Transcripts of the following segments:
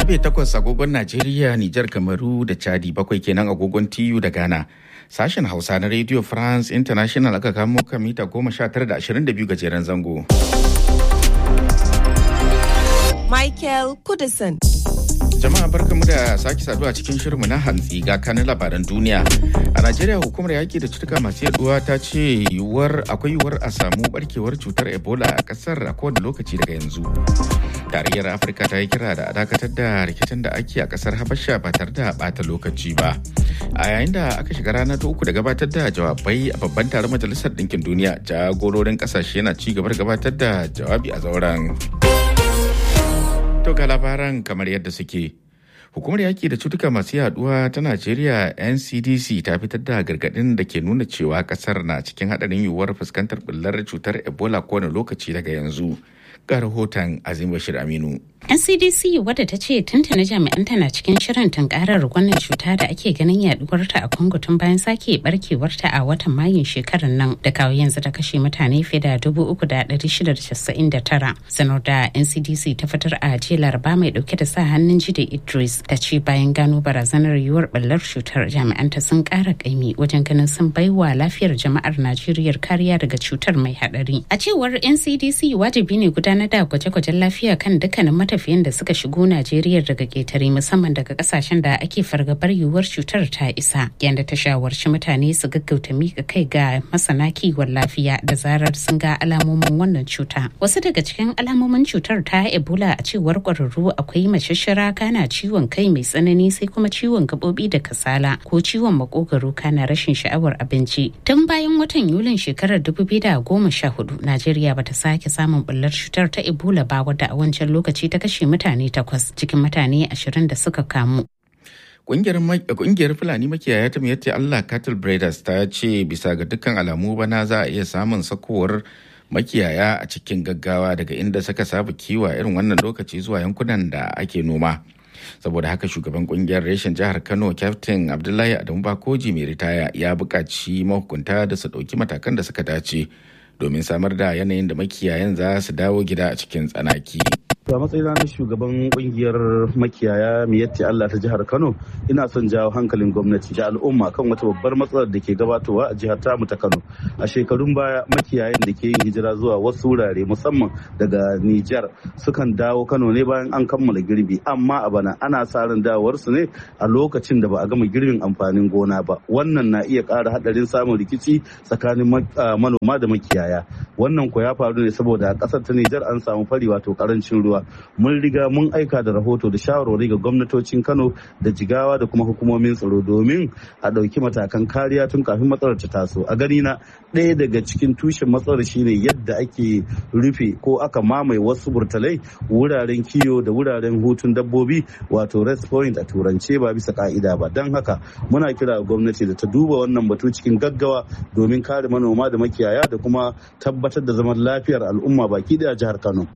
Karfe takwas agogon Najeriya, Nijar, Kamaru da Chadi bakwai kenan agogon TU da Ghana. Sashen Hausa na Radio France International aka kamo kan mita goma sha tara da ashirin da biyu gajeren zango. Michael Kudison. Jama'a barkamu da sake saduwa cikin shirinmu na hantsi ga kanin labaran duniya. A Najeriya hukumar yaki da cutuka masu yaduwa ta ce yiwuwar akwai yiwuwar a samu barkewar cutar Ebola a kasar a kowane lokaci daga yanzu. Tarayyar Afirka ta yi kira da a dakatar da rikicin da ake a kasar Habasha ba tare da bata lokaci ba. A yayin da aka shiga rana ta uku da gabatar da jawabai a babban taron Majalisar Ɗinkin Duniya, jagororin ƙasashe na ci gaba da gabatar da jawabi a zauren. To ga labaran kamar yadda suke. Hukumar yaki da cutuka masu yaduwa ta Najeriya NCDC ta fitar da gargadin da ke nuna cewa kasar na cikin hadarin yiwuwar fuskantar bullar cutar Ebola kowane lokaci daga yanzu. Ga rahoton Azim Bashir Aminu. ncdc wadda ta ce tuntuna jami'anta na cikin shirin tunkarar wannan cuta da ake ganin yaduwarta a congo tun bayan sake barkewarta a watan mayun shekarar nan da kawo yanzu ta kashe mutane fiye da dubu uku da ɗari shida da casa'in da tara sanar da ncdc ta fitar a jiya laraba mai ɗauke da sa hannun jide idris ta ce bayan gano barazanar yiwuwar ɓallar cutar jami'anta sun ƙara ƙaimi wajen ganin sun baiwa lafiyar jama'ar najeriya kariya daga cutar mai haɗari a cewar ncdc wajibi ne gudanar da gwaje-gwajen lafiya kan dukkanin mata matafiyan da suka shigo Najeriya daga ƙetare musamman daga kasashen da ake fargabar yiwuwar cutar ta isa yadda ta shawarci mutane su gaggauta mika kai ga masana kiwon lafiya da zarar sun ga alamomin wannan cuta. Wasu daga cikin alamomin cutar ta Ebola a cewar ƙwararru akwai mashashara kana ciwon kai mai tsanani sai kuma ciwon gaɓoɓi da kasala ko ciwon makogaro kana rashin sha'awar abinci. Tun bayan watan Yulin shekarar 2014 Najeriya bata sake samun bullar cutar ta Ebola ba wadda a wancan lokaci ta kashe mutane takwas cikin mutane ashirin da suka kamu. Kungiyar Fulani makiyaya ta miyatti Allah Cattle Breeders ta ce bisa ga dukkan alamu bana za a iya samun sakowar makiyaya a cikin gaggawa daga inda suka saba kiwa irin wannan lokaci zuwa yankunan da ake noma. saboda haka shugaban kungiyar reshen jihar kano captain abdullahi adamu bakoji mai ritaya ya buƙaci mahukunta da su ɗauki matakan da suka dace domin samar da yanayin da makiyayan za su dawo gida a cikin tsanaki. a matsayina na shugaban kungiyar makiyaya miyatti Allah ta jihar Kano ina son jawo hankalin gwamnati da al'umma kan wata babbar matsalar da ke gabatowa a jihar tamu ta Kano a shekarun baya makiyayan da ke yin hijira zuwa wasu wurare musamman daga Nijar sukan dawo Kano ne bayan an kammala girbi amma a bana ana sa ran dawowar su ne a lokacin da ba a gama girbin amfanin gona ba wannan na iya ƙara hadarin samun rikici tsakanin manoma da makiyaya wannan ko ya faru ne saboda a ƙasar ta Nijar an samu fari wato karancin ruwa mun riga mun aika da rahoto da shawarwari ga gwamnatocin kano da jigawa da kuma hukumomin tsaro domin a ɗauki matakan kariya tun kafin matsalar ta taso a gani na ɗaya daga cikin tushen matsalar shine yadda ake rufe ko aka mamaye wasu burtalai wuraren kiyo da wuraren hutun dabbobi wato rest point a turance ba bisa ka'ida ba don haka muna kira gwamnati da ta duba wannan batu cikin gaggawa domin kare manoma da makiyaya da kuma tabbatar da zaman lafiyar al'umma baki daya jihar kano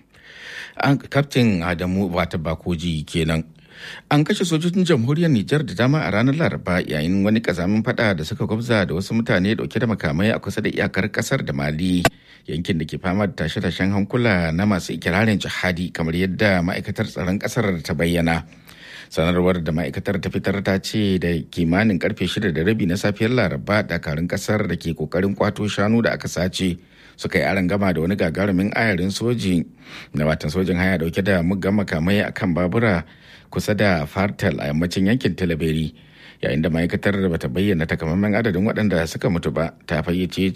kaftin adamu wata bakoji kenan an kashe sojojin jamhuriyar nijar da dama a ranar laraba yayin wani kazamin fada da suka gwabza da wasu mutane dauke da makamai a kusa da iyakar kasar da mali yankin da ke fama da tashe-tashen hankula na masu ikirarin jihadi kamar yadda ma'aikatar tsaron kasar ta bayyana sanarwar da ma'aikatar ta fitar ta ce da kimanin karfe shida da rabi na safiyar laraba dakarun kasar da ke kokarin kwato shanu da aka sace suka yi aron gama da wani gagarumin ayarin soji na watan sojin haya dauke da muggan makamai a kan babura kusa da fartal a yammacin yankin talaberi yayin da ma'aikatar da bata bayyana takamaiman adadin waɗanda suka mutu ba ta fayyace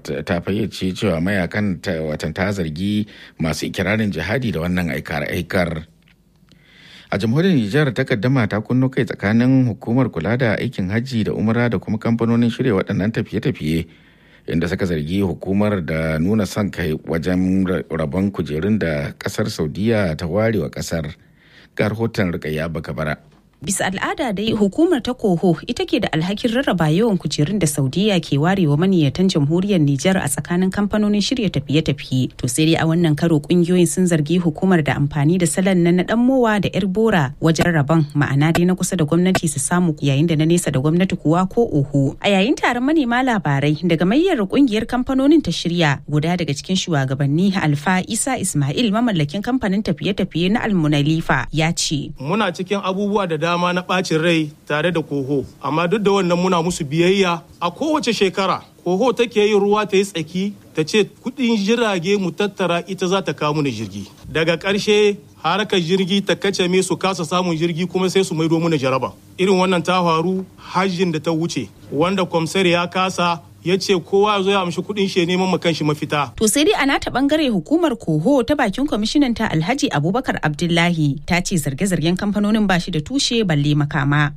cewa mayakan watan ta zargi masu ikirarin jihadi da wannan aikar a jamhuriyar nijar takaddama ta kunno kai tsakanin hukumar kula da aikin hajji da umara da kuma kamfanonin shirya waɗannan tafiye-tafiye inda suka zargi hukumar da nuna son kai wajen rabon kujerun da kasar saudiya ta ware wa kasar ga rahoton rikayya baka bara Bisa al'ada dai hukumar ta koho ita ke da alhakin rarraba yawan kujerun da Saudiya ke warewa maniyatan jamhuriyar Nijar a tsakanin kamfanonin shirya tafiye-tafiye. To sai dai a wannan karo kungiyoyin sun zargi hukumar da amfani da salon na dan mowa da yar bora wajen rabon ma'ana dai na kusa da gwamnati su samu yayin da na nesa da gwamnati kuwa ko oho. A yayin taron manema labarai daga mayyar kungiyar kamfanonin ta shirya guda daga cikin shugabanni Alfa Isa Ismail mamallakin kamfanin tafiye-tafiye na Almunalifa ya ce. Muna cikin abubuwa da dama na ɓacin rai tare da koho, amma duk da wannan muna musu biyayya a kowace shekara. Koho take yin ruwa ta yi tsaki ta ce kudin jirage mu tattara ita za ta kawo mana jirgi. Daga ƙarshe harkar jirgi ta kace me su kasa samun jirgi kuma sai su maido mana jaraba. Irin wannan ta faru hajjin da ta wuce wanda kwamsar ya kasa ya ce kowa zo ya amshi kuɗin shi neman makan shi mafita. To sai dai a nata bangare hukumar Koho ta bakin kwamishinan ta Alhaji Abubakar Abdullahi ta ce zarge-zargen kamfanonin ba shi da tushe balle makama.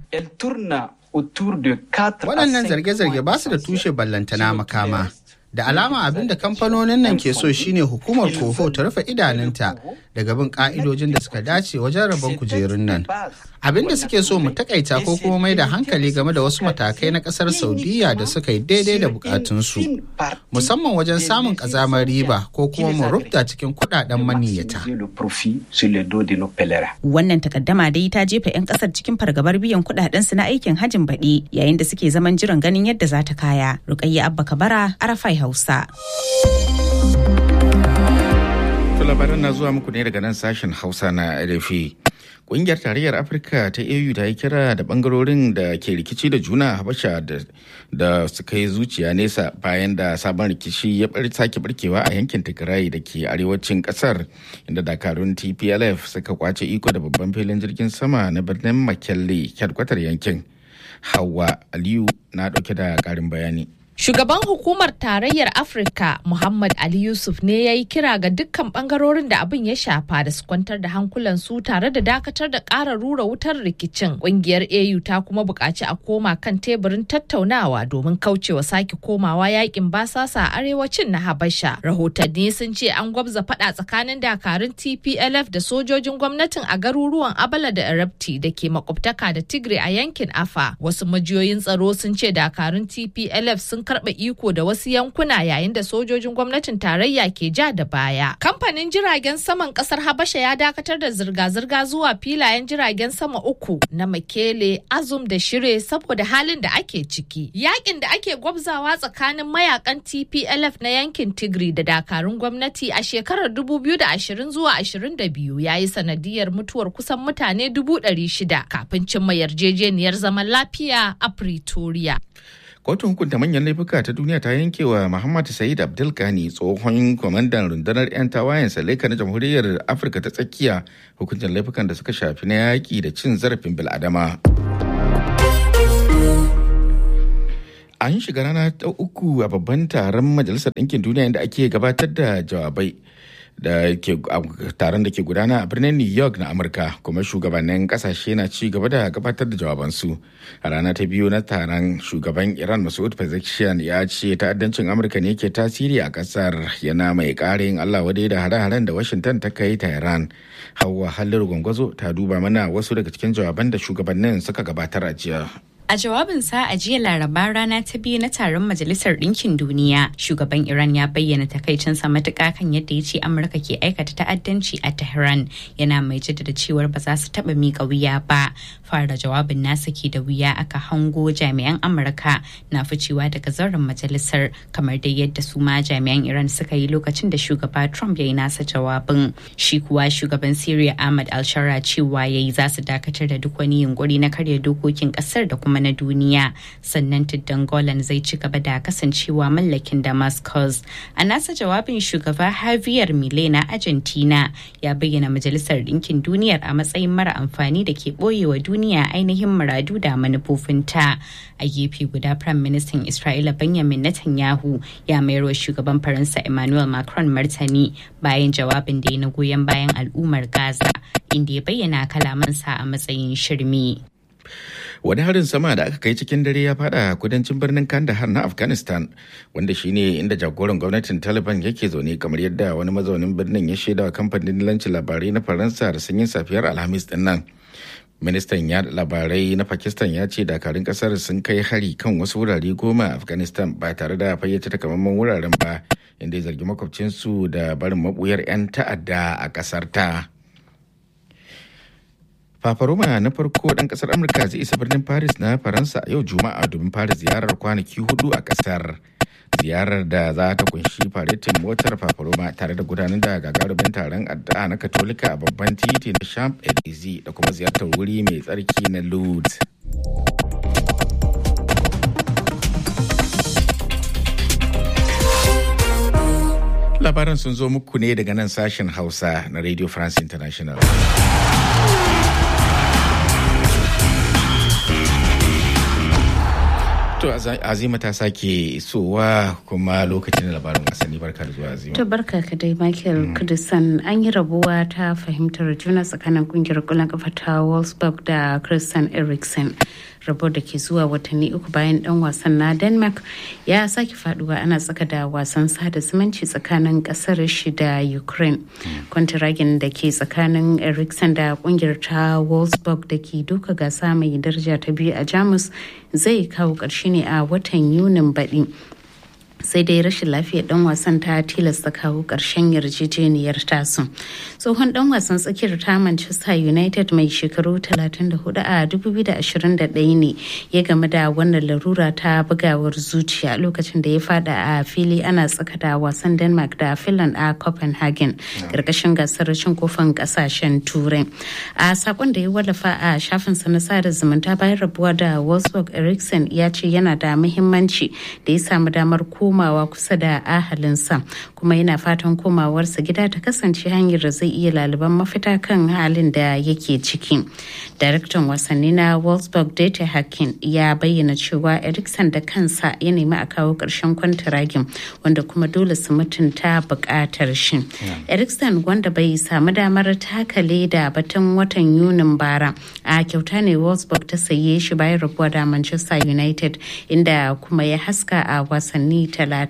Waɗannan zarge-zarge ba su da tushe ballantana makama. Da alama abin da kamfanonin nan ke so shine hukumar Koho ta rufe idanunta daga bin ka'idojin da suka dace wajen rabon kujerun nan. Abin da suke so mu takaita ko kuma mai da hankali game da wasu matakai na kasar Saudiya da suka yi daidai da bukatunsu. Musamman wajen samun kazamar riba ko kuma mu rufta cikin kudaden maniyyata. Wannan takaddama dai ta jefa 'yan kasar cikin fargabar biyan kudaden su na aikin hajin baɗi yayin da suke zaman jiran ganin yadda za ta kaya. Rukayya Abba Kabara, Arafai Hausa. labaran na zuwa muku ne daga nan sashen hausa na rfi Ƙungiyar Tarayyar Afirka ta AU ta yi kira da bangarorin da ke rikici da juna a Habasha da suka yi zuciya nesa bayan da sabon rikici ya sake barkewa a yankin Tigray da ke arewacin ƙasar inda dakarun TPLF suka kwace iko da babban filin jirgin sama na birnin Makelle, kyadkwatar yankin. Hauwa Aliyu na ɗauke da ƙarin bayani. Shugaban hukumar tarayyar Afirka Muhammad Ali Yusuf ne ya yi kira ga dukkan bangarorin da abin ya shafa da su kwantar da hankulansu tare da dakatar da ƙara rura wutar rikicin. Ƙungiyar AU ta kuma buƙaci a koma kan teburin tattaunawa domin kaucewa sake komawa yakin basasa a arewacin na Habasha. Rahotanni sun ce an gwabza faɗa tsakanin dakarun TPLF da sojojin gwamnatin a garuruwan Abala da Erepti da ke makwabtaka da Tigray a yankin Afa. Wasu majiyoyin tsaro sun ce dakarun TPLF sun karɓe iko da wasu yankuna yayin da sojojin gwamnatin tarayya ke ja da baya. Kamfanin jiragen saman ƙasar Habasha ya dakatar da zirga-zirga zuwa filayen jiragen sama uku na Makele, Azum da Shire saboda halin da ake ciki. Yakin da ake gwabzawa tsakanin mayakan TPLF na yankin Tigray da dakarun gwamnati a shekarar 2020 zuwa 22 ya yi sanadiyar mutuwar kusan mutane 600 kafin cimma yarjejeniyar zaman lafiya a Pretoria. kotun hukunta manyan laifuka ta duniya ta yanke wa muhammad sa'id abdulkani tsohon kwamandan rundunar 'yan tawayen saleka na jamhuriyar afirka ta tsakiya hukuncin laifukan da suka shafi na yaƙi da cin zarafin bil'adama an shiga rana ta uku a babban taron majalisar ɗinkin duniya inda ake gabatar da jawabai da ke taron da ke gudana a birnin new york na amurka kuma shugabannin kasashe na ci gaba da gabatar da jawabansu a rana ta biyu na taron shugaban iran masoud pezeshkian ya ce ta'addancin amurka ne ke tasiri a kasar yana mai karin allah wadai da hare-haren da washington ta kai ta iran hawa halin gwangwazo ta duba mana wasu daga cikin jawaban da shugabannin suka gabatar a jiya A jawabinsa a jiya laraba rana ta biyu na taron Majalisar Ɗinkin Duniya, shugaban Iran ya bayyana takaicinsa matuƙa kan yadda ya ce Amurka ke aikata ta'addanci a Tehran yana mai jaddada cewar ba za su taɓa miƙa wuya ba. Fara jawabin nasa ke da wuya aka hango jami'an Amurka na ficewa daga zauren majalisar kamar dai yadda su ma jami'an Iran suka yi lokacin da shugaba Trump ya yi nasa jawabin. Shi kuwa shugaban Syria Ahmad al-Shara cewa ya yi za su dakatar da duk wani yunkuri na karya dokokin ƙasar da kuma na duniya sannan tuddan golan zai ci gaba da kasancewa mallakin damascus a nasa jawabin shugaba javier milei na argentina ya bayyana majalisar ɗinkin duniyar a matsayin mara amfani da ke ɓoyewa duniya ainihin muradu da manufofinta a gefe guda prime minister isra'ila benjamin netanyahu ya mayar wa shugaban faransa emmanuel macron martani bayan jawabin da ya na goyon bayan al'ummar gaza inda ya bayyana kalamansa a matsayin shirme. wani harin sama da aka kai cikin dare ya fada kudancin birnin kandahar na afghanistan wanda shine inda jagoran gwamnatin taliban yake zaune kamar yadda wani mazaunin birnin ya shaida wa kamfanin lancin labarai na faransa da sanyin safiyar alhamis din nan ministan yada labarai na pakistan ya ce dakarun kasar sun kai hari kan wasu wurare goma a afghanistan ba tare da fayyace takamaiman wuraren ba inda ya zargi makwabcinsu da barin mabuyar 'yan ta'adda a kasar ta Fafaroma na farko ɗan ƙasar Amurka zai isa birnin Paris na Faransa a yau Juma'a domin fara ziyarar kwanaki hudu a ƙasar. Ziyarar da za ta kunshi faretin motar Fafaroma tare da gudanar da gagarumin taron addu'a na Katolika a babban titi na Champ Élysées da kuma ziyartar wuri mai tsarki na Lourdes. Labaran sun zo muku ne daga nan sashen Hausa na Radio France International. To Azima ta sake isowa kuma lokacin labarin wasanni barka da zuwa Azima. To barka ka dai Michael Kudisan an yi rabuwa ta fahimtar juna tsakanin kungiyar kullon kafa ta Wolfsburg da Christian Eriksen. rabo da ke zuwa watanni uku bayan dan wasan na denmark ya sake faduwa ana tsaka da wasan sada zumunci tsakanin kasar shi da ukraine kwantiragin da ke tsakanin eriksen da kungiyar ta wolfsburg da ke duka gasa mai daraja ta biyu a jamus zai kawo ƙarshe ne a watan yunin baɗi sai dai rashin lafiyar dan wasan ta tilasta kawo ƙarshen yarjejeniyar tasu tsohon dan wasan tsakiyar ta manchester united mai shekaru 34 a 2021 ne ya game da wannan larura ta bugawar zuciya lokacin da ya fada a fili ana tsaka da wasan denmark da finland a copenhagen karkashin gasar cin kofin kasashen turai a sakon da ya wallafa a shafinsa na sada zumunta bayan rabuwa da wolfsburg eriksen ya ce yana da muhimmanci da ya samu damar ko komawa kusa da ahalinsa kuma yana fatan komawarsa gida ta kasance hanyar da zai iya laliban mafita kan halin da yake ciki daraktan wasanni na wolfsburg data hakin ya bayyana cewa erikson da kansa ya nemi a kawo ƙarshen kwantaragin wanda kuma dole su mutunta buƙatar shi erikson wanda bai samu damar takale da batun watan yunin bara a kyauta ne wolfsburg ta saye shi bayan rabuwa da manchester united inda kuma ya haska a wasanni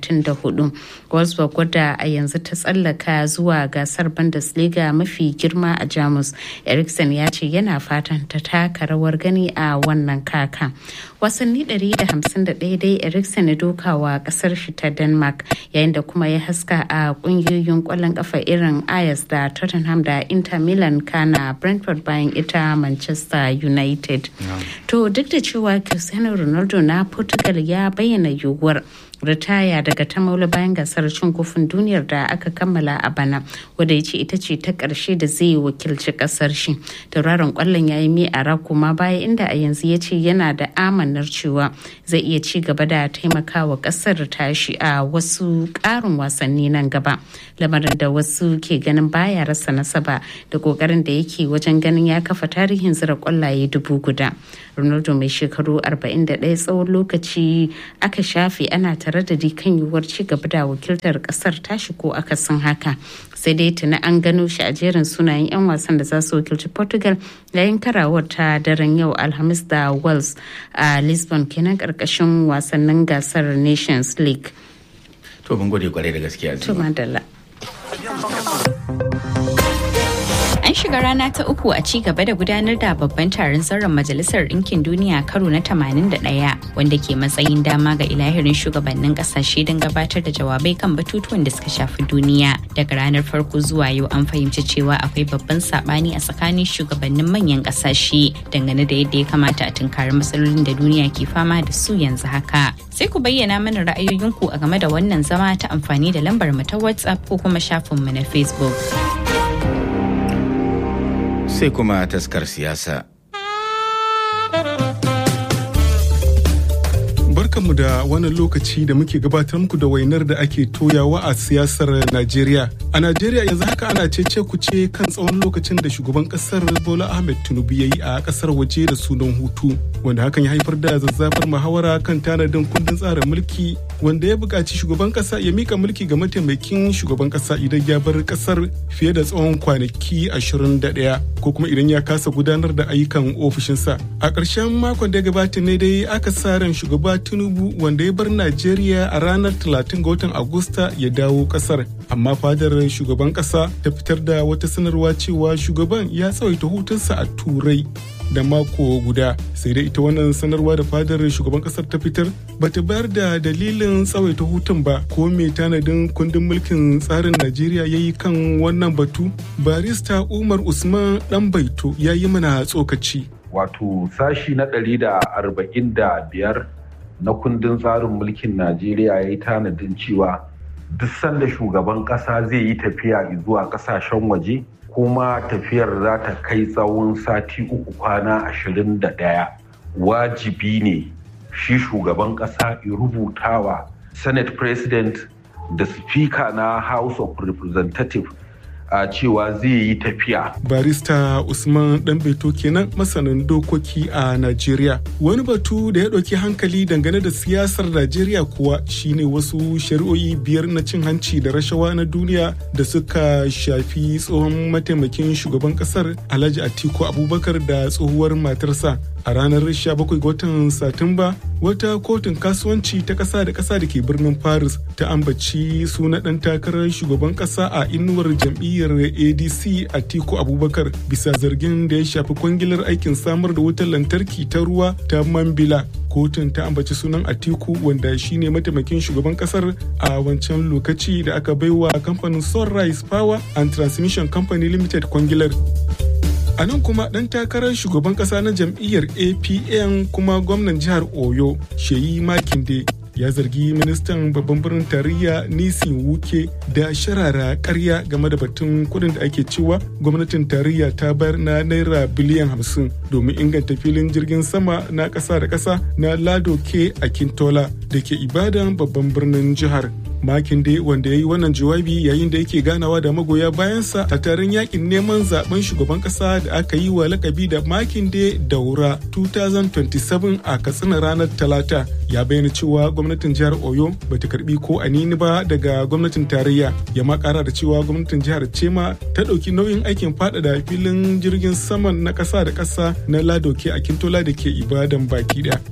34 wolfsburg wadda a yanzu ta tsallaka zuwa gasar bundesliga mafi girma a jamus eriksen ya ce yana fatan ta taka rawar gani a wannan kaka wasanni 151 dai eriksen ya dokawa kasar shi ta denmark yayin da kuma ya haska a kungiyoyin kwallon kafa irin ayas da tottenham da inter milan kana brentford bayan ita manchester united to duk da cewa cristiano ronaldo na portugal ya bayyana yiwuwar ritaya daga ta maula bayan gasar cin kofin duniyar da aka kammala a bana wadda ya ce ita ce ta ƙarshe da zai wakilci ƙasar shi tauraron kwallon ya yi mi a kuma baya inda a yanzu ya ce yana da amanar cewa zai iya ci gaba da taimakawa ƙasar tashi a wasu ƙarin wasanni nan gaba lamarin da wasu ke ganin baya rasa nasaba da ƙoƙarin da yake wajen ganin ya kafa tarihin zira kwallaye dubu guda ronaldo mai shekaru 41 tsawon lokaci aka shafe ana tare da kan yiwuwar ci gaba da wakiltar kasar tashi ko akasin haka sai dai tuni an gano shi a jerin sunayen 'yan wasan da za su wakilci portugal yayin karawar ta daren yau alhamis da wales a lisbon kenan karkashin wasannin gasar nations league to mun gode kwarai da gaskiya to madalla An shiga rana ta uku a ci gaba da gudanar da babban taron sauran Majalisar Ɗinkin Duniya karo na 81 wanda ke matsayin dama ga ilahirin shugabannin ƙasashe don gabatar da jawabai kan batutuwan da suka shafi duniya. Daga ranar farko zuwa yau an fahimci cewa akwai babban saɓani a tsakanin shugabannin manyan ƙasashe dangane da yadda ya kamata a tunkari matsalolin da duniya ke fama da su yanzu haka. Sai ku bayyana mana ra'ayoyinku a game da wannan zama ta amfani da lambar mu ta WhatsApp ko kuma shafinmu na Facebook. sai kuma taskar siyasa. Barkanmu da wannan lokaci da muke gabatar muku da wainar da ake toyawa a siyasar Najeriya. A Najeriya yanzu haka ana cece kuce kan tsawon lokacin da shugaban kasar Bola Ahmed Tinubu ya yi a kasar waje da sunan hutu, wanda hakan ya haifar da zazzafar muhawara kan tanadin kundin tsarin mulki wanda ya buƙaci shugaban ƙasa ya mika mulki ga mataimakin shugaban ƙasa idan ya bar ƙasar fiye da tsawon kwanaki 21 ko kuma idan ya kasa gudanar da ayyukan ofishinsa. A ƙarshen makon da ya gabata ne dai aka sa ran shugaba Tinubu wanda ya bar Najeriya a ranar 30 ga watan Agusta ya dawo ƙasar. Amma fadar shugaban ƙasa ta fitar da wata sanarwa cewa shugaban ya tsawaita hutunsa a Turai da mako guda sai dai ita wannan sanarwa da fadar shugaban kasar ta fitar bata bayar da dalilin tsawaita hutun ba ko mai tanadin kundin mulkin tsarin najeriya ya yi kan wannan batu barista umar usman dan baito ya yi mana tsokaci wato sashi na ɗari da arba'in da biyar na kundin tsarin mulkin najeriya ya yi tanadin cewa duk sanda shugaban ƙasa zai yi tafiya zuwa ƙasashen waje kuma tafiyar za ta kai tsawon sati uku kwana ashirin da ɗaya wajibi ne shi shugaban ƙasa ya rubutawa senate president da speaker na house of representative a cewa zai yi tafiya. Barista Usman Danbeto kenan masanin dokoki a Najeriya. Wani batu da ya ɗauki hankali dangane da siyasar Najeriya kuwa shine wasu shari'o'i biyar na cin hanci da rashawa na duniya da suka shafi tsohon mataimakin shugaban ƙasar Alhaji Atiku Abubakar da tsohuwar matarsa. A ranar 17 ga watan Satumba, wata kotun kasuwanci ta ƙasa da ƙasa da ke birnin Paris ta ambaci suna ɗan takarar shugaban ƙasa a inuwar jam'iyyar ADC Atiku Abubakar bisa zargin da ya shafi kwangilar aikin samar da wutar lantarki ta ruwa ta Mambila. Kotun ta ambaci sunan Atiku wanda shine mataimakin shugaban ƙasar a wancan lokaci da aka baiwa kamfanin Sunrise Power and Transmission Company Limited kwangilar. a nan kuma ɗan takarar shugaban ƙasa na jam'iyyar apn kuma gwamnan jihar oyo sheyi makinde ya zargi ministan babban birnin tarayya nisin wuke da sharara karya game da batun kudin da ake cewa gwamnatin tarayya ta bayar na naira biliyan hamsin domin inganta filin jirgin sama na ƙasa da ƙasa na lado ke a kintola da ke ibadan babban birnin jihar Makinde wanda ya yi wannan jawabi yayin da yake ganawa da magoya bayansa a taron yakin neman zaben shugaban kasa da aka yi wa lakabi da Makinde Daura 2027 a Katsina ranar Talata ya bayyana cewa gwamnatin jihar Oyo bata karbi ko anini ba daga gwamnatin tarayya ya ma kara da cewa gwamnatin jihar Cema ta dauki nauyin aikin faɗaɗa filin jirgin saman na ƙasa da ƙasa na Ladoke a Kintola da ke Ibadan baki ɗaya.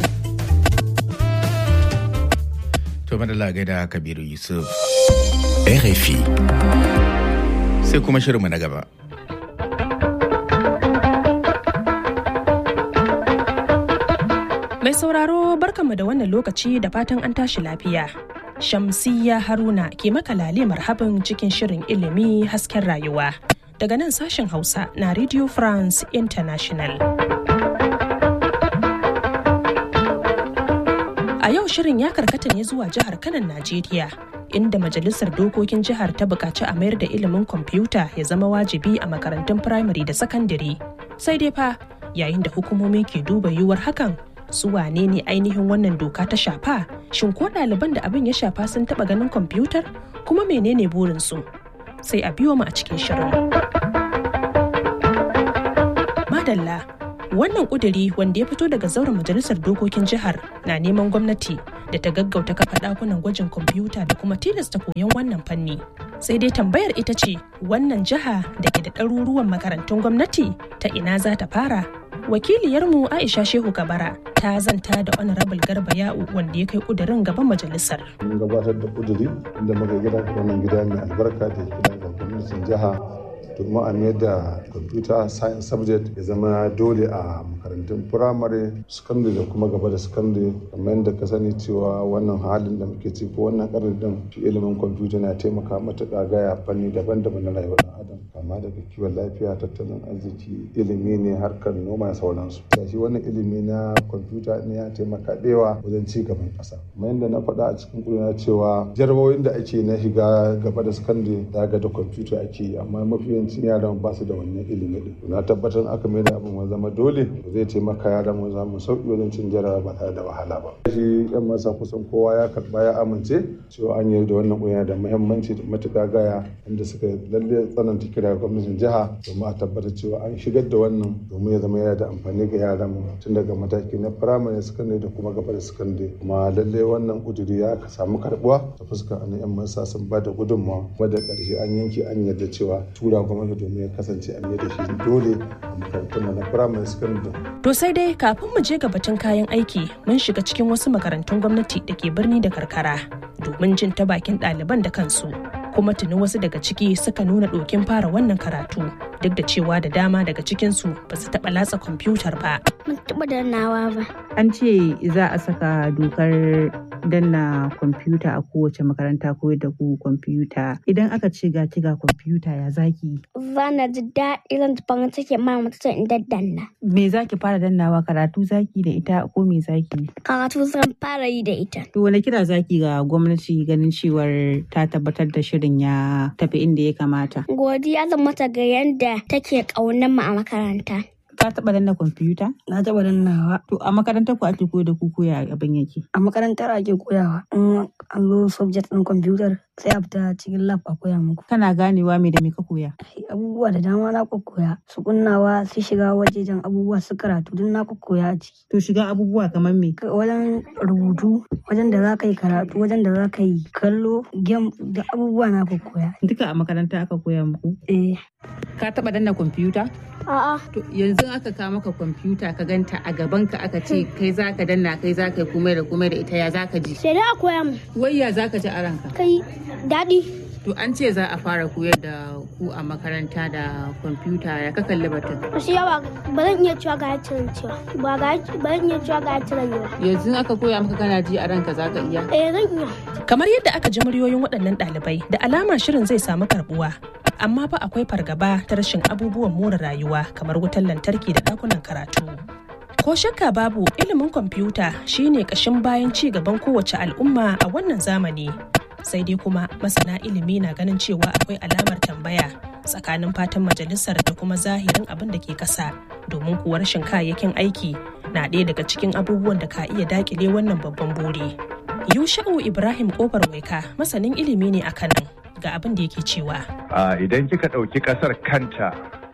To madalla gaida Kabiru Yusuf. RFI. Sai kuma shirinmu na gaba. Mai sauraro barkanmu da wannan lokaci da fatan an tashi lafiya. Shamsiyya Haruna ke maka lale marhaban cikin shirin ilimi hasken rayuwa. Daga nan sashen Hausa na Radio France International. A yau shirin ya karkata ne zuwa jihar Kanan Najeriya, inda Majalisar Dokokin Jihar ta buƙaci a mayar da ilimin kwamfuta ya zama wajibi a makarantun firamare da sakandare. Sai dai fa, yayin da hukumomi ke duba yiwuwar hakan, su wane ne ainihin wannan doka ta shafa? Shin ko ɗaliban da abin ya shafa sun taɓa ganin kwamfutar? Kuma menene burinsu? Sai a biyo mu a cikin shirin. Madalla, wannan kuduri wanda ya fito daga zauren majalisar dokokin jihar na neman gwamnati da ta gaggauta kafa dakunan gwajin kwamfuta da kuma tilasta koyon wannan fanni sai dai tambayar ita ce wannan jiha da ke da ɗaruruwan makarantun gwamnati ta ina za ta fara wakiliyarmu aisha shehu kabara ta zanta da honorable garba ya'u wanda ya kai kudurin gaban majalisar mun gabatar da kuduri inda muka gida wannan gida mai albarka da gida ga gwamnatin jiha domin a mayar da computer science subject ya zama dole a makarantun firamare secondary da kuma gaba da secondary kamar yadda ka sani cewa wannan halin da muke ciki ko wannan karin din shi ilimin computer na taimaka matuƙa gaya fanni daban-daban na rayuwar ɗan adam kama daga kiwon lafiya tattalin arziki ilimi ne harkar noma da sauransu da shi wannan ilimi na computer ne ya taimaka ɗewa wajen ci gaban ƙasa kamar yadda na faɗa a cikin ƙuduna cewa jarabawoyin da ake na shiga gaba da secondary da ga da computer ake yi amma mafi yawancin yaran ba su da wannan ilimi din na tabbatar aka mai da abin zama dole zai taimaka yaran mu zamu sauki wajen cin jarabawa ba tare da wahala ba shi yan masa kusan kowa ya karba ya amince cewa an yi da wannan ƙungiya da muhimmanci da matuƙa gaya inda suka lalle tsananta kira ga gwamnatin jiha domin a tabbatar cewa an shigar da wannan domin ya zama yana da amfani ga yaran mu tun daga mataki na firamare sakandare da kuma gaba da sakandare kuma lalle wannan kuduri ya samu karbuwa ta fuskar an yan masa sun ba da gudunmawa kuma da ƙarshe an yanke an yarda cewa tura gwamnati domin ya kasance an yi da shi dole a makarantun na firamare sakandare To sai dai kafin mu je ga batun kayan aiki mun shiga cikin wasu makarantun gwamnati da ke birni da karkara domin jin ta bakin ɗaliban da kansu. Kuma tuni wasu daga ciki suka nuna ɗokin fara wannan karatu duk da cewa da dama daga cikinsu ba su taɓa latsa kwamfutar ba. Mun taɓa dannawa ba. An ce za a saka dokar danna kwamfuta a kowace makaranta ko da ku kwamfuta. Idan aka ce ga ga kwamfuta ya zaki. Zana ji daɗi zan farin ciki ma mutum in daddanna. Me zaki fara dannawa karatu zaki da ita ko me zaki? Karatu zan fara yi da ita. To wani kira zaki ga gwamnati ganin cewar ta tabbatar da shirin ya tafi inda ya kamata? Godiya zan mata ga yadda take ƙaunar mu a makaranta. Ka taɓa danna kwamfuta? Na taɓa dannawa. To a makarantar ku ake koyar da ku koya abin yake? A makarantar ake koyawa. In an zo subject ɗin kwamfutar sai a fita cikin lab a koya muku. Kana ganewa me da me ka koya? Abubuwa da dama na koya. Su kunnawa su shiga wajejen abubuwa su karatu duk na koya a ciki. To shiga abubuwa kamar me? Wajen rubutu, wajen da za ka yi karatu, wajen da za ka yi kallo, game da abubuwa na koya. Duka a makaranta aka koya muku? Eh. Ka taɓa danna kwamfuta? A'a. To yanzu aka kawo maka kwamfuta ka ganta a gaban ka aka ce kai za ka danna kai za ka yi komai da komai da ita ya za ka ji. Sai dai a koya mu. Wai ya za ka ji a ranka? Kai daɗi. To an ce za a fara koyar da ku a makaranta da kwamfuta ya ka kalli batun. Wasu yawa ba zan iya cewa ga ciran cewa ba ga ba zan iya cewa ga ciran yawa. Yanzu aka koya maka kana ji a ranka za ka iya. Eh zan iya. Kamar yadda aka ji muryoyin waɗannan ɗalibai da alama shirin zai samu karɓuwa. Amma fa akwai fargaba ta rashin abubuwan more rayuwa kamar wutar lantarki da ɗakunan karatu. Ko shakka babu ilimin kwamfuta shine ƙashin bayan ci gaban kowace al'umma a wannan zamani. sai dai kuma masana ilimi na ganin cewa akwai alamar tambaya tsakanin fatan majalisar da kuma zahirin abin da ke kasa domin kuwa rashin kayayyakin aiki na ɗaya daga cikin abubuwan da ka iya dakile wannan babban buri yusha'u ibrahim kofar waika masanin ilimi ne a kanan ga abin da yake cewa idan kika ɗauki ƙasar kanta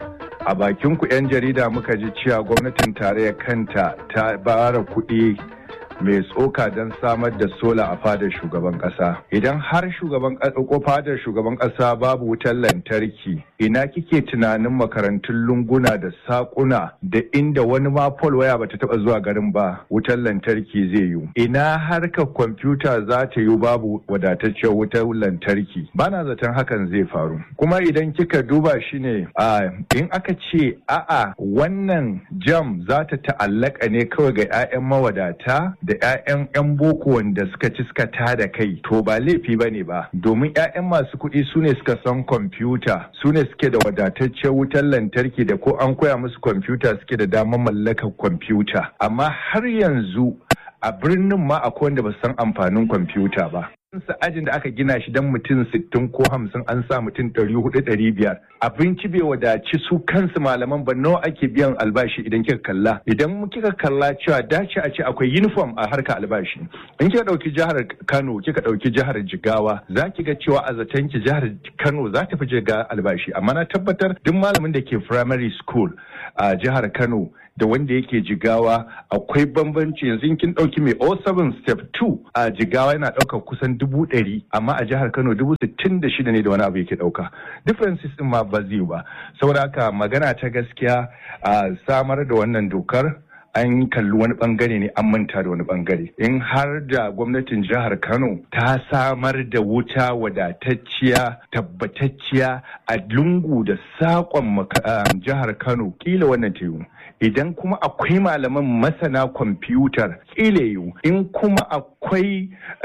a bakin ku 'yan jarida muka ji cewa gwamnatin tarayyar kanta ta bara kuɗi mai tsoka don samar da sola a fadar shugaban kasa idan har shugaban ko fadar shugaban kasa babu wutar lantarki ina kike tunanin makarantun lunguna da sakuna da inda wani ma pol waya bata taba zuwa garin ba wutar lantarki zai yi ina harkar kwamfuta za ta yi babu wadatacciyar wutar lantarki bana zaton hakan zai faru kuma idan kika duba shi ne in aka ce a'a wannan jam za ta ta'allaka ne kawai ga 'ya'yan mawadata da 'ya'yan 'yan boko wanda suka ci suka tada kai to ba laifi ba ne ba domin 'ya'yan masu kuɗi su ne suka san kwamfuta su ne suke da wadataccen wutar lantarki da ko an koya musu kwamfuta suke da damar mallakar kwamfuta amma har yanzu a birnin ma akwai wanda ba san amfanin kwamfuta ba sa ajin da aka gina shi don mutum sittin ko hamsin an sa mutum ɗari hudu ɗari biyar abinci bai wadaci su kansu malaman ba nawa ake biyan albashi idan kika kalla idan kika kalla cewa dace a ce akwai uniform a harka albashi in kika ɗauki jihar kano kika ɗauki jihar jigawa za ki ga cewa a zaton ki jihar kano za ta fi jiga albashi amma na tabbatar duk malamin da ke primary school a jihar kano da wanda yake jigawa akwai bambanci yanzu kin ɗauki mai 07 step 2 a jigawa yana ɗaukar kusan dubu ɗari amma a jihar kano dubu sittin da shida ne da wani abu yake ɗauka differences ɗin ma ba zai ba saboda haka magana ta gaskiya a samar da wannan dokar an kalli wani bangare ne an manta da wani bangare in har da gwamnatin jihar kano ta samar da wuta wadatacciya tabbatacciya a lungu da saƙon jihar kano kila wannan ta yiwu idan kuma akwai malaman masana kwamfutar kila yiwu in kuma akwai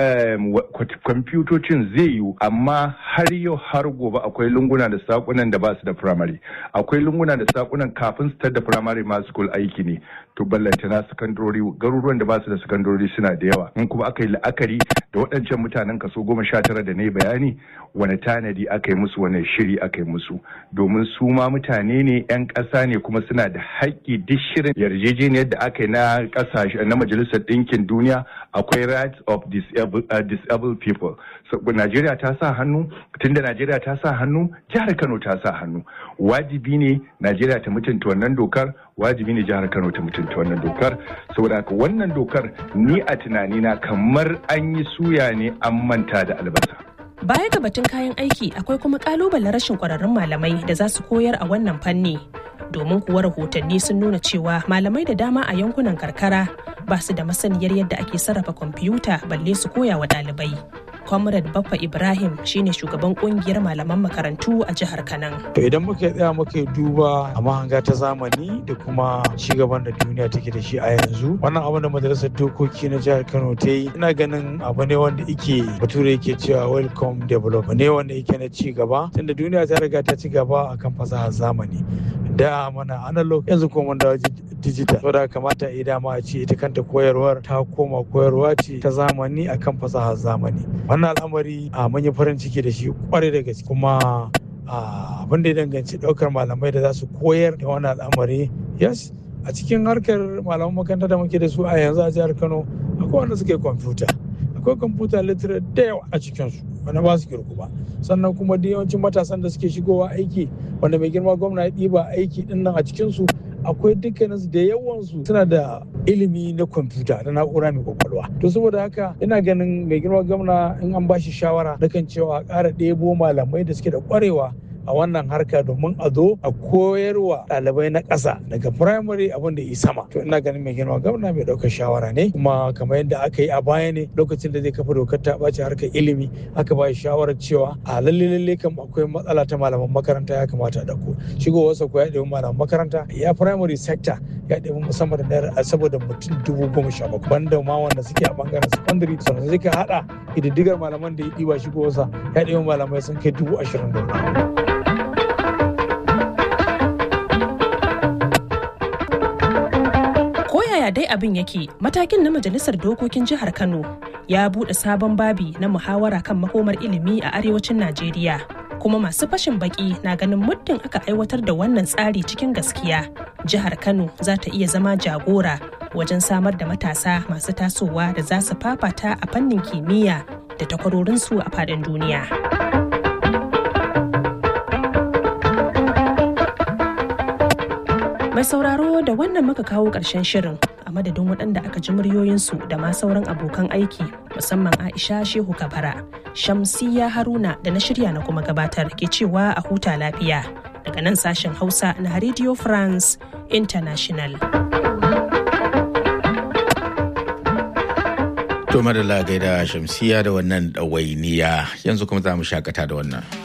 kwamfutocin zai yiwu amma har yau har gobe akwai lunguna da sakunan da ba su da firamare akwai lunguna da sakunan kafin su da firamare ma school aiki ne to ballanta na sakandori garuruwan da ba su da sakandori suna da yawa in kuma aka yi la'akari da waɗancan mutanen kaso goma sha tara da na yi bayani wani tanadi aka yi musu wani shiri aka yi musu domin su ma mutane ne 'yan ƙasa ne kuma suna da haƙƙi duk shirin yarjejeniyar da aka yi na ƙasashe na majalisar ɗinkin duniya akwai rights of disabled, uh, disabled people so, Najeriya ta sa hannu tunda Najeriya ta sa hannu jihar Kano ta sa hannu wajibi ne Najeriya ta mutunta wannan dokar wajibi ne jihar Kano ta mutunta wannan dokar saboda haka wannan dokar ni a tunanina kamar an yi suya ne an manta da albasa Baya ga batun kayan aiki akwai kuma kalubalen rashin kwararrun malamai da za su koyar a wannan fanni. Domin kuwa rahotanni sun nuna cewa malamai da dama a yankunan karkara ba su da masaniyar yadda ake sarrafa kwamfuta balle su koya wa ɗalibai. Comrade Baffa Ibrahim shine shugaban kungiyar malaman makarantu a jihar Kanan. To idan muka tsaya muka duba a mahanga ta zamani da kuma cigaban da duniya take da shi a yanzu wannan abin da majalisar dokoki na jihar Kano ta yi ina ganin abu ne wanda ike bature yake cewa welcome development ne wanda yake na ci gaba tunda duniya ta riga ta ci gaba akan fasahar zamani da mana analog yanzu kuma mun dawo digital saboda kamata a dama a ce ita kanta koyarwar ta koma koyarwa ce ta zamani akan fasahar zamani wannan al'amari a mun yi farin ciki da shi kwarai da gaske kuma abin da ya danganci daukar malamai da za su koyar da wannan al'amari yes a cikin harkar malaman makaranta da muke da su a yanzu a jihar kano akwai wanda suke kwamfuta akwai kwamfuta literate da yawa a cikinsu wanda ba su kirku ba sannan kuma da yawancin matasan da suke shigowa aiki wanda mai girma gwamna ya ɗiba aiki din nan a cikinsu akwai dukkanin da yawansu suna da ilimi na kwamfuta da na'ura mai kwakwalwa to saboda haka ina ganin mai girma gwamna in an ba shi shawara da kan cewa a ƙara ɗebo malamai da suke da ƙwarewa a wannan harka domin a zo a koyarwa ɗalibai na ƙasa daga firamare abin da yi sama to ina ganin mai girma gwamna mai ɗaukar shawara ne kuma kamar yadda aka yi a baya ne lokacin da zai kafa dokar ta ɓace harkar ilimi aka ba shi shawarar cewa a lalle lalle kam akwai matsala ta malaman makaranta ya kamata a ɗauko shigowarsa ko ya ɗebi malaman makaranta ya firamare sector ya ɗebi musamman da naira saboda mutum dubu goma sha bakwai banda ma wanda suke a bangaren secondary sannan sai ka haɗa ƙididdigar malaman da ya ɗiba shigowarsa ya ɗebi malamai sun kai dubu ashirin da wani yaya dai abin yake matakin na majalisar dokokin jihar kano ya buɗe sabon babi na muhawara kan makomar ilimi a arewacin najeriya kuma masu fashin baki na ganin muddin aka aiwatar da wannan tsari cikin gaskiya jihar kano za ta iya zama jagora wajen samar da matasa masu tasowa da za su fafata a fannin kimiyya da takwarorinsu a faɗin duniya. Mai sauraro da wannan muka kawo ƙarshen shirin a madadin waɗanda aka ji muryoyinsu da ma sauran abokan aiki musamman Aisha Shehu Kabara, Shamsiya Haruna da na shirya na kuma gabatar ke cewa a huta lafiya daga nan sashen Hausa na Radio France International. To madalla gaida Shamsiya da wannan ɗawainiya yanzu kuma za mu shakata da wannan.